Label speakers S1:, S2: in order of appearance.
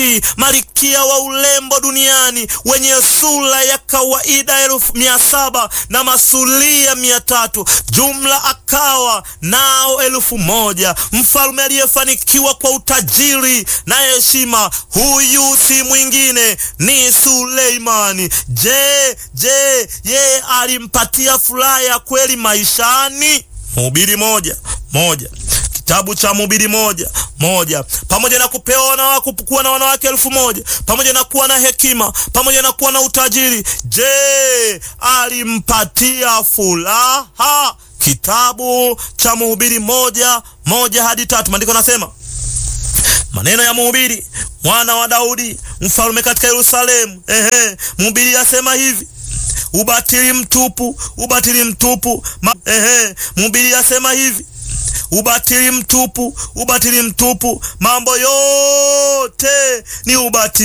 S1: Malkia wa urembo duniani wenye sura ya kawaida elfu mia saba na masulia mia tatu jumla akawa nao elfu moja Mfalme aliyefanikiwa kwa utajiri na heshima, huyu si mwingine ni Suleimani. Je, je, yeye alimpatia furaha ya kweli maishani? Mhubiri moja moja Kitabu cha Mhubiri moja moja. Pamoja na kupewa wanawake, kuwa na wanawake elfu moja pamoja na kuwa na hekima, pamoja na kuwa na utajiri, je, alimpatia furaha? Kitabu cha Mhubiri moja moja hadi tatu, maandiko nasema maneno ya Mhubiri mwana wa Daudi mfalme katika Yerusalemu. Ehe, Mhubiri asema hivi ubatili mtupu, ubatili mtupu. Ma, ehe, Mhubiri asema hivi ubatili mtupu, ubatili mtupu, mambo yote ni ubatili.